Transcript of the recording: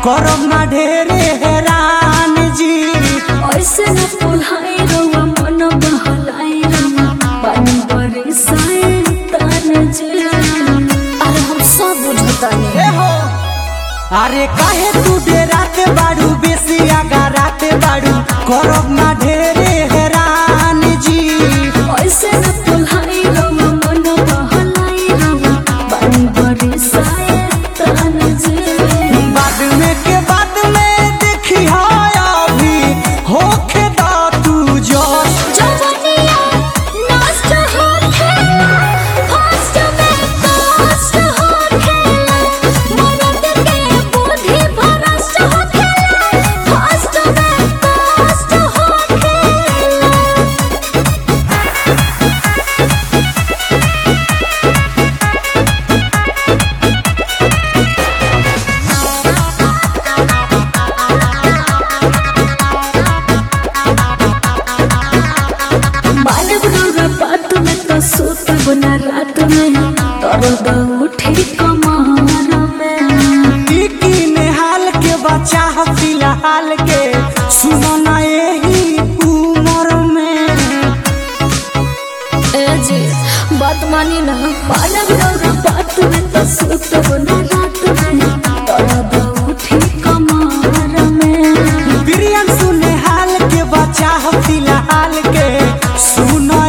करब ना ढेरे हैरान जी ऐसे न पुल्हाई रउआ मन बहलाई रउआ पानी बरसाए तान जे अरे हम सब बुझतानी ए हो अरे काहे तू डेराते बाड़ू बेसी आगा राते बाड़ू करब ना ढेरे हैरान जी ऐसे न पुल्हाई रउआ मन बहलाई रउआ पानी बरसाए तान जे बाद में के बाद में देखी हाय अभी होखे दा तू जोश जवनिया नष्ट होखे फास्ट में कष्ट होखे मरद के बुद्धि भ्रष्ट होखे फास्ट में कष्ट होखे बालक रौरा बात में तो सोत बना रात में दर्द उठी कमर में की नेहाल के बच्चा ह फिलहाल के सुनो ना यही उम्र में ए जी बात मानी ना बालक रौरा बात में तो सोत बना रात में दर्द उठी कमर में प्रियम सुनेहाल के बच्चा ह फिलहाल के सुनो